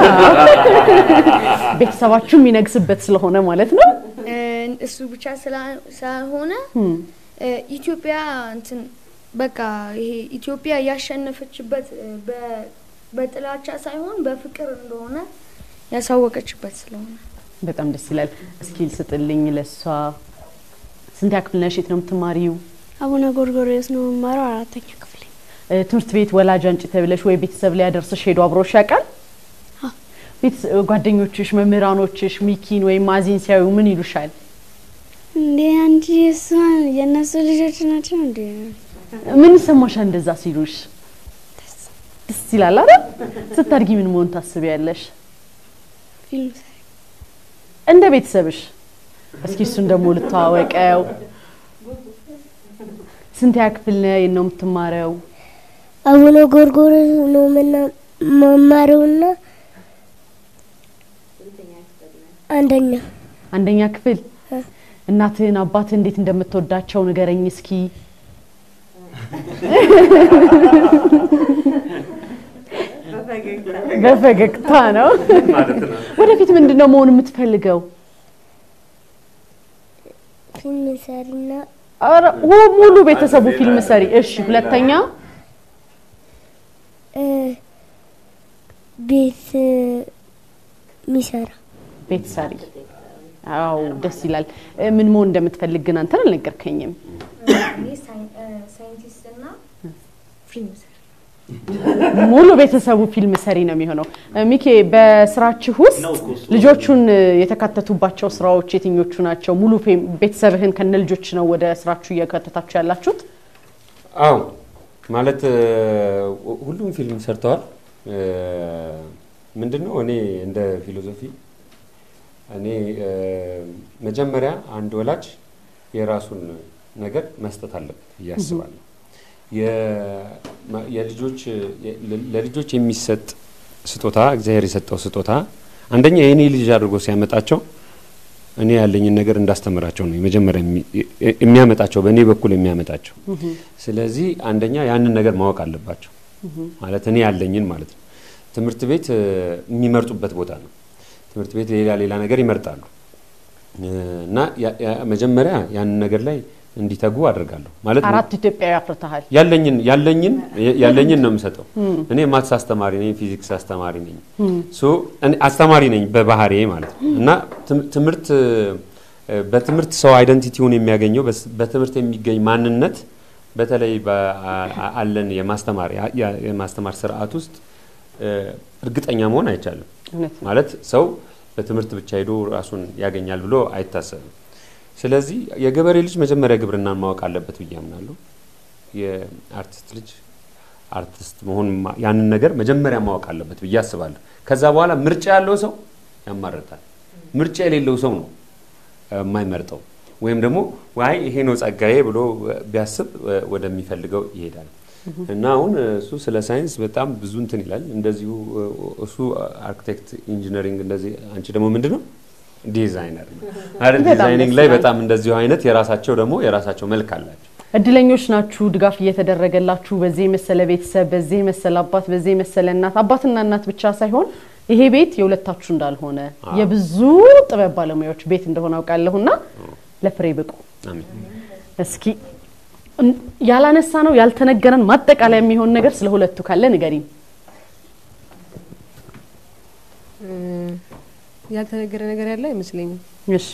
[SPEAKER 3] ቤተሰባችሁ የሚነግስበት ስለሆነ ማለት ነው።
[SPEAKER 5] እ፣ እሱ ብቻ ስላ- ሳይሆነ
[SPEAKER 3] እም፣
[SPEAKER 5] እ፣ ኢትዮጵያ እንትን በቃ ይሄ ኢትዮጵያ ያሸነፈችበት እ፣ በ- በጥላቻ ሳይሆን በፍቅር እንደሆነ ያሳወቀችበት ስለሆነ
[SPEAKER 3] በጣም ደስ ይላል። እስኪ ስጥልኝ ለሷ። ስንት ክፍል ነሽ? የት ነው የምትማሪው?
[SPEAKER 8] አቡነ ጎርጎርዮስ ነው የምማረው አራተኛ ክፍል።
[SPEAKER 3] እ፣ ትምህርት ቤት ወላጅ አንጭ ተብለሽ ወይ ቤተሰብ ላይ ያደርስሽ ሄዶ አብሮሽ ያውቃል? ቤተሰ- ጓደኞችሽ፣ መምህራኖችሽ ሚኪን ወይም ማዚን ሲያዩ ምን ይሉሻል?
[SPEAKER 8] እንዴ አንቺ እሷን የእነሱ ልጆች ናቸው እንዴ?
[SPEAKER 3] ምን ይሰማሻል እንደዛ ሲሉሽ? ደስ ይላል አይደል? ስታድጊ ምን መሆን ታስቢያለሽ?
[SPEAKER 8] ፊልም ሰሪ
[SPEAKER 3] እንደ ቤተሰብሽ እስኪ እሱን ደግሞ ልተዋወቀው። ስንት ክፍል ነው የት ነው የምትማረው?
[SPEAKER 5] አቡነ ጎርጎርዮስ ነው ምና- መማሪውና አንደኛ
[SPEAKER 3] አንደኛ ክፍል። እናትህን አባትህ እንዴት እንደምትወዳቸው ንገረኝ እስኪ። በፈገግታ ነው። ወደፊት ምንድን ነው መሆን የምትፈልገው?
[SPEAKER 5] ፊልም ሰሪና
[SPEAKER 3] ኧረ ው- ሙሉ ቤተሰቡ ፊልም ሰሪ። እሺ፣ ሁለተኛ
[SPEAKER 5] እ፣ ቤት እ፣ ሚሰራ
[SPEAKER 3] ቤት ሰሪ። አዎ ደስ ይላል። እ፣ ምን መሆን እንደምትፈልግ ግን አንተን አልነገርከኝም።
[SPEAKER 5] ሳይንቲስትና ፊልም ሰሪ
[SPEAKER 3] ሙሉ ቤተሰቡ ፊልም ሰሪ ነው የሚሆነው። እ፣ ሚኬ በስራችሁ ውስጥ
[SPEAKER 7] ነው እኮ እሱ።
[SPEAKER 3] ልጆቹን እ፣ የተካተቱባቸው ስራዎች የትኞቹ ናቸው? ሙሉ ፌም- ቤተሰብህን ከነ ልጆች ነው ወደ ስራችሁ እየከተታችሁ ያላችሁት?
[SPEAKER 4] አዎ ማለት እ፣ ሁሉም ፊልም ሰርተዋል። ምንድን ነው እኔ እንደ ፊሎዞፊ እኔ እ፣ መጀመሪያ አንድ ወላጅ የራሱን ነገር መስጠት አለበት ብዬ አስባለሁ። የ- ማ- የልጆች የ- ለልጆች የሚሰጥ ስጦታ እግዚአብሔር የሰጠው ስጦታ አንደኛ የእኔ ልጅ አድርጎ ሲያመጣቸው እኔ ያለኝን ነገር እንዳስተምራቸው ነው የመጀመሪያ የሚ- የሚያመጣቸው በእኔ በኩል የሚያመጣቸው። ስለዚህ አንደኛ ያንን ነገር ማወቅ አለባቸው ማለት እኔ ያለኝን ማለት ነው። ትምህርት ቤት እ፣ የሚመርጡበት ቦታ ነው። ትምህርት ቤት ሌላ ሌላ ነገር ይመርጣሉ እ፣ እና ያ- ያ- መጀመሪያ ያንን ነገር ላይ እንዲተጉ አድርጋለሁ ማለት
[SPEAKER 3] አራት ኢትዮጵያዊ አፍርተሃል።
[SPEAKER 4] ያለኝን ያለኝን ያለኝን ነው የምሰጠው። እኔ ማትስ አስተማሪ ነኝ፣ ፊዚክስ አስተማሪ ነኝ፣ ሶ እኔ አስተማሪ ነኝ በባህሪዬ ማለት ነው እና ትም- ትምህርት እ፣ በትምህርት ሰው አይደንቲቲውን የሚያገኘው በስ- በትምህርት የሚገኝ ማንነት በተለይ አለን የማስተማር ያ- ያ- የማስተማር ስርዓት ውስጥ እ፣ እርግጠኛ መሆን አይቻልም።
[SPEAKER 3] እውነት ነው።
[SPEAKER 4] ማለት ሰው በትምህርት ብቻ ሄዶ ራሱን ያገኛል ብሎ አይታሰብም። ስለዚህ የገበሬ ልጅ መጀመሪያ ግብርናን ማወቅ አለበት ብዬ አምናለሁ። የአርቲስት ልጅ አርቲስት መሆን ማ- ያንን ነገር መጀመሪያ ማወቅ አለበት ብዬ አስባለሁ። ከዛ በኋላ ምርጫ ያለው ሰው ያማርታል። ምርጫ የሌለው ሰው ነው እ፣ የማይመርጠው ወይም ደግሞ ዋይ ይሄ ነው ጸጋዬ ብሎ እ፣ ቢያስብ እ፣ ወደሚፈልገው ይሄዳል። እና አሁን እ፣ እሱ ስለ ሳይንስ በጣም ብዙ እንትን ይላል። እንደዚሁ እ፣ እሱ አርኪቴክት፣ ኢንጂነሪንግ እንደዚህ፣ አንቺ ደግሞ ምንድን ነው ዲዛይነር ነው አይደል?
[SPEAKER 3] በጣም
[SPEAKER 4] ዲዛይኒንግ
[SPEAKER 3] ደስ
[SPEAKER 4] ላይ
[SPEAKER 3] ይላል።
[SPEAKER 4] በጣም እንደዚሁ አይነት የራሳቸው ደግሞ የራሳቸው መልክ አላቸው።
[SPEAKER 3] እድለኞች ናችሁ፣ ድጋፍ እየተደረገላችሁ በዚህ የመሰለ ቤተሰብ፣ በዚህ የመሰለ አባት፣ በዚህ የመሰለ እናት። አባትና እናት ብቻ ሳይሆን ይሄ ቤት የሁለታችሁ እንዳልሆነ የብዙ ጥበብ ባለሙያዎች ቤት እንደሆነ አውቃለሁና ለፍሬ ብቁ።
[SPEAKER 4] አሜን።
[SPEAKER 3] እስኪ እን- ያላነሳ ነው ያልተነገረን ማጠቃለያ የሚሆን ነገር ስለ ሁለቱ ካለ ንገሪኝ።
[SPEAKER 9] ያልተነገረ ነገር ያለ አይመስለኝም።
[SPEAKER 3] እሺ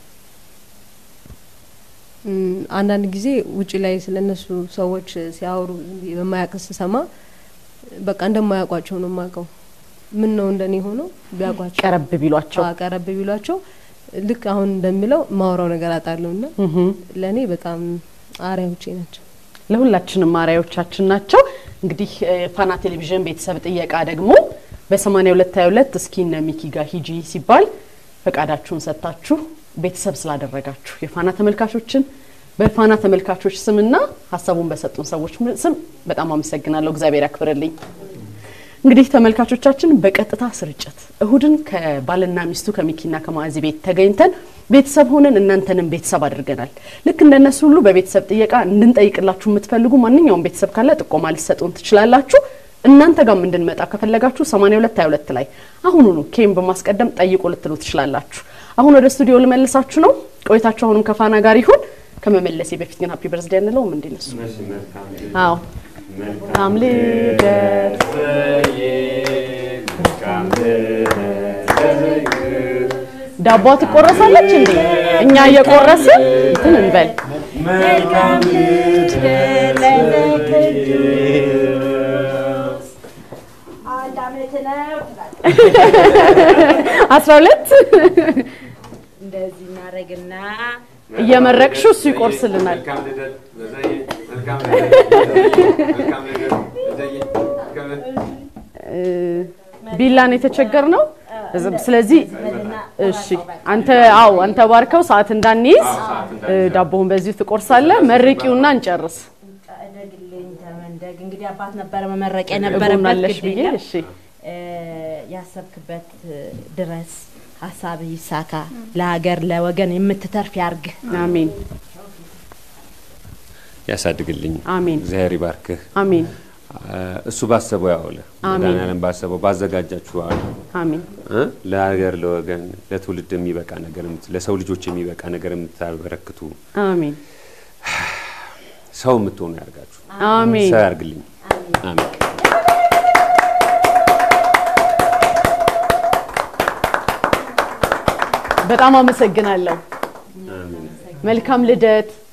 [SPEAKER 9] እም፣ አንዳንድ ጊዜ ውጭ ላይ ስለነሱ ሰዎች ሲያወሩ ዝም ብዬ በማያውቅ ስሰማ በቃ እንደማያውቋቸው ነው የማውቀው። ምን ነው እንደኔ ሆኖ ቢያውቋቸው
[SPEAKER 3] ቀረብ ቢሏቸው
[SPEAKER 9] አዎ፣ ቀረብ ቢሏቸው ልክ አሁን እንደሚለው ማውራው ነገር አጣለሁ እና
[SPEAKER 3] እህም።
[SPEAKER 9] ለእኔ በጣም አርአያዎቼ ናቸው።
[SPEAKER 3] ለሁላችንም አርአያዎቻችን ናቸው። እንግዲህ እ፣ ፋና ቴሌቪዥን ቤተሰብ ጥየቃ ደግሞ በ8222 እስኪ እነ ሚኪ ጋር ሂጂ ሲባል ፈቃዳችሁን ሰጥታችሁ ቤተሰብ ስላደረጋችሁ የፋና ተመልካቾችን በፋና ተመልካቾች ስምና ሀሳቡን በሰጡን ሰዎች ስም በጣም አመሰግናለሁ። እግዚአብሔር ያክብርልኝ። እንግዲህ ተመልካቾቻችን በቀጥታ ስርጭት እሁድን ከባልና ሚስቱ ከሚኪና ከማዕዚ ቤት ተገኝተን ቤተሰብ ሆነን እናንተንም ቤተሰብ አድርገናል። ልክ እንደነሱ ሁሉ በቤተሰብ ጥየቃ እንድንጠይቅላችሁ የምትፈልጉ ማንኛውም ቤተሰብ ካለ ጥቆማ ልትሰጡን ትችላላችሁ። እናንተ ጋርም እንድንመጣ ከፈለጋችሁ 8222 ላይ አሁኑኑ ኬም በማስቀደም ጠይቁ ልትሉ ትችላላችሁ። አሁን ወደ ስቱዲዮ ልመልሳችሁ ነው። ቆይታችሁ አሁንም ከፋና ጋር ይሁን። ከመመለሴ በፊት ግን ሀፒ በርዝዴ እንለውም እንዴ ነሱ አዎ መልካም ልደት ዳቧ ትቆረሳለች እንዴ? እኛ እየቆረስን እንትን እንበል። አስራ ሁለት
[SPEAKER 6] እንደዚህ እናደርግና
[SPEAKER 3] እየመረቅሽው እሱ ይቆርስልናል። እ፣ ቢላን የተቸገር ነው። ስለዚህ እሺ፣ አንተ አው አንተ ባርከው ሰዓት እንዳንይዝ እ፣ ዳቦውን በዚሁ ትቆርሳለህ። መርቂውና እንጨርስ።
[SPEAKER 6] እደግልኝ ተመንደግ። እንግዲህ አባት ነበረ መመረቅ የነበረበት
[SPEAKER 3] እጎናለሽ
[SPEAKER 6] ግድ
[SPEAKER 3] ብዬ
[SPEAKER 6] የለም።
[SPEAKER 3] እሺ
[SPEAKER 6] እ፣ ያሰብክበት ድረስ ሀሳብ ይሳካ፣ ለሀገር ለወገን የምትተርፍ ያርግ።
[SPEAKER 3] አሜን
[SPEAKER 4] ያሳድግልኝ።
[SPEAKER 3] አሜን
[SPEAKER 4] እግዚአብሔር ይባርክህ።
[SPEAKER 3] አሜን
[SPEAKER 4] እሱ ባሰበው ያውልህ።
[SPEAKER 3] አሜን።
[SPEAKER 4] መድኃኒዓለም ባሰበው ባዘጋጃችሁ አለ
[SPEAKER 3] አሜን
[SPEAKER 4] እ ለሀገር ለወገን ለትውልድ የሚበቃ ነገር የምት- ለሰው ልጆች የሚበቃ ነገር የምታበረክቱ
[SPEAKER 3] አሜን
[SPEAKER 4] ሰው የምትሆኑ ያርጋችሁ።
[SPEAKER 3] አሜን
[SPEAKER 4] ሰው ያርግልኝ። አሜን።
[SPEAKER 3] በጣም አመሰግናለሁ። መልካም ልደት